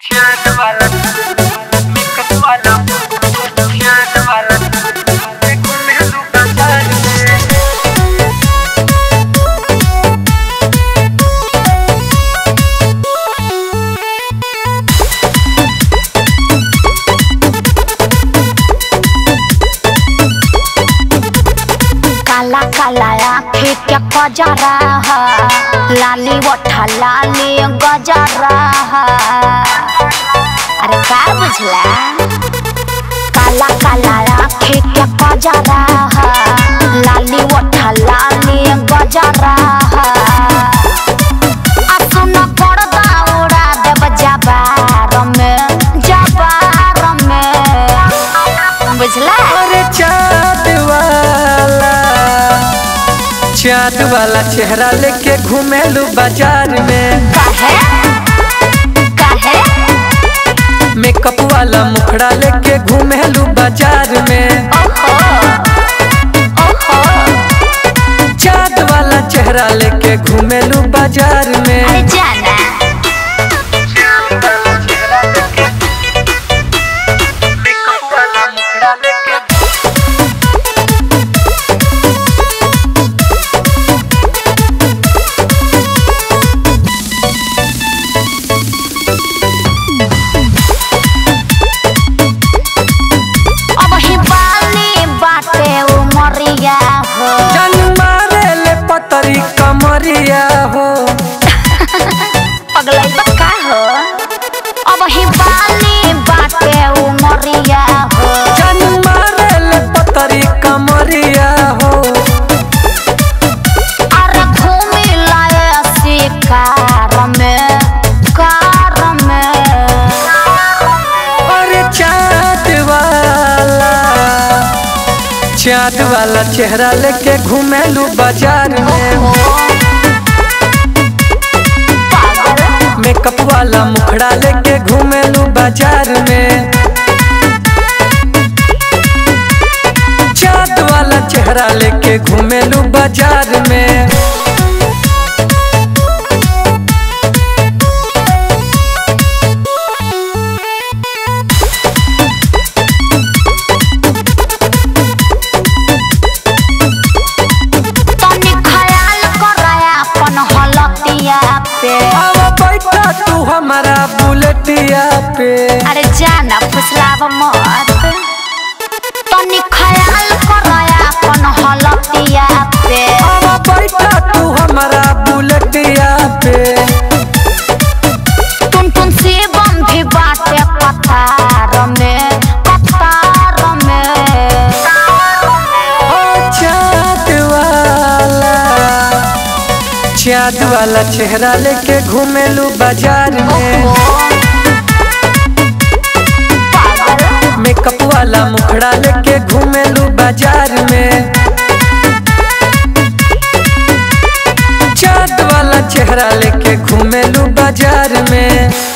Chant वाला makeup वाला chant वाला देखो मेहंदी का ताज में काला काला आँखें क्या कजरा है लाली वठा लाली गजरा है अरे का बुझला काला काला आँखें क्या कजरा है लाली वठा लाली गजरा है आ सुन पर्दा उड़ा देब जबार में जबार में बुझला अरे चाँद वाला चाँद वाला चेहरा लेके घूमेलू बाजार में काहे काहे मेकअप वाला मुखड़ा लेके घूमेलू बाजार में ओहो ओहो चाँद वाला चेहरा लेके घूमेलू बाजार में अरे जाना मेकअप वाला मुखड़ा लेके अब ही बाली बाटे उमरिया हो जन मारे ले पतरी कमरिया हो पगलई बक्का हो अब ही बाली बाटे उमरिया हो जन मारे ले पतरी कमरिया हो अरे घूमी लाए शिकार में कार में अरे चाँद वाला चाँद वाला चेहरा लेके घूमेलू बाजार में ओहो पागल मेकअप वाला मुखड़ा लेके घूमेलू बाजार में चाँद वाला चेहरा लेके घूमेलू बाजार में तनी ख्याल कराया अपन हलतिया पे अब बैठा तू हमारा बुलेटिया पे अरे जाना फुसलाव मत तनी ख्याल कराया अपन हलतिया पे अब बैठा तू हमारा बुलेटिया पे टुन टुन से बम भी बाटे कतार में कतार में ओ चाँद वाला चाँद वाला चेहरा लेके घूमेलू बाजार में ओहो पागल मेकअप वाला मुखड़ा लेके घूमेलू बाजार में चाँद वाला चेहरा लेके घूमेलू बाजार में